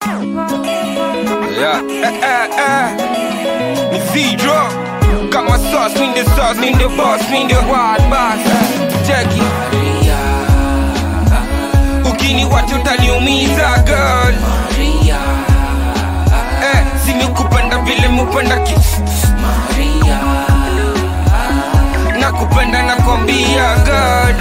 Yeah. Eh, eh, eh. Ni Zidro. Kama sauce, mean the sauce, mean the boss, mean the wild boss. Jackie. Ukini wacho utaniumiza girl. Eh, simekupenda vile mupenda ki nakupenda nakwambia girl.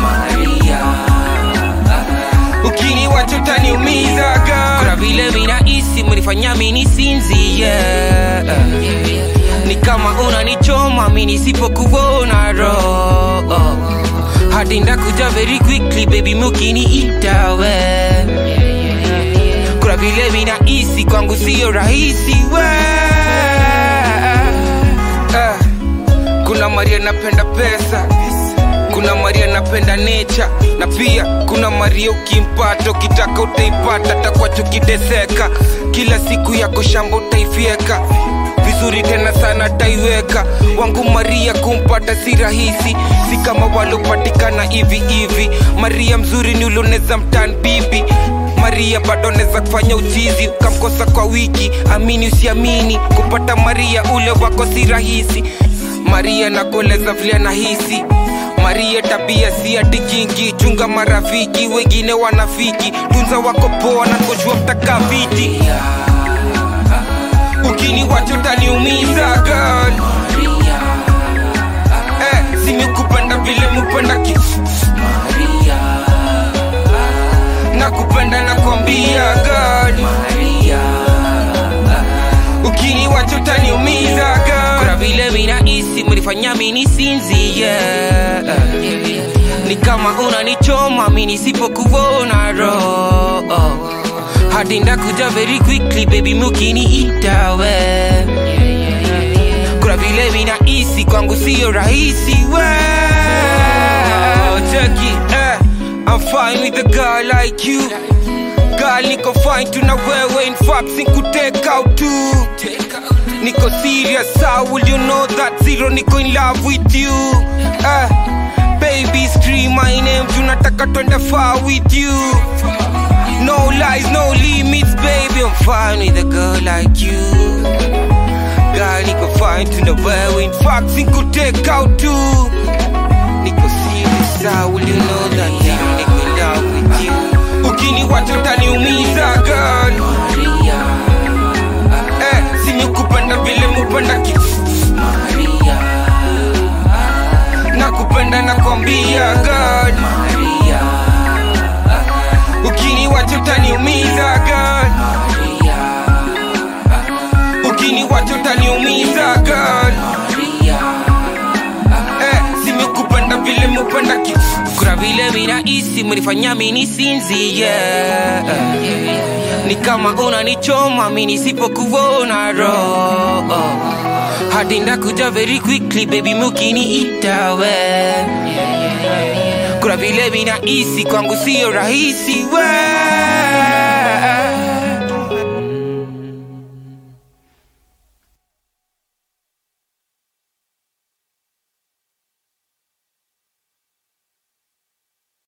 Ukini wacho utaniumiza girl. kuna vile vinahisi mlifanya mini sinzi yeah. ni kama unanichoma mi nisipokuona roho hadi ndakuja very quickly baby mukiniita we kuna vile vinahisi kwangu sio rahisi we Eh, kuna maria napenda pesa kuna maria napenda nature na pia kuna maria ukimpata ukitaka utaipata takwacho kideseka kila siku yako shamba utaifyeka vizuri tena sana taiweka wangu maria kumpata si rahisi si kama walopatikana hivi hivi maria mzuri ni uloneza mtan bibi maria bado neza kufanya uchizi ukamkosa kwa wiki amini usiamini kupata maria ule wako si rahisi maria nakueleza vile nahisi maria tabia si ati kingi chunga marafiki wengine wanafiki tunza wako poa na kujua mtaka viti ukini wacho utaniumiza girl eh, simekupenda vile mupenda ki nakupenda nakwambia girl ukini wacho utaniumiza kuna girl vile vinahisi mlifanya mini sinzi yeah. ni kama unanichoma mi nisipokuona roho hadi ndakuja very quickly baby mukiniita we kuna vile vinahisi kwangu sio rahisi we Oh, Jackie, eh, I'm fine with a girl like you. Girl, niko fine tuna wewe, in fact, take out too. Niko serious, how will you know that zero niko in love with you? Eh, baby, scream my name, tunataka twende far with you. No lies, no limits, baby, I'm fine with a girl like you. Girl, niko fine tuna wewe, in fact, take out too. Niko serious, how will you know that zero niko in love with you? Ukini wacho utaniumiza girl. Eh, simekupenda vile mupenda ki nakupenda nakwambia girl. Ukini wacho utaniumiza girl. Ukini wacho utaniumiza girl. Eh, simekupenda vile mupenda ki kuna vile vinahisi mlifanya mini sinzi yeah. ni kama unanichoma mi nisipokuona roho hadi ndakuja very quickly baby mukiniita we kuna vile vinahisi kwangu sio rahisi we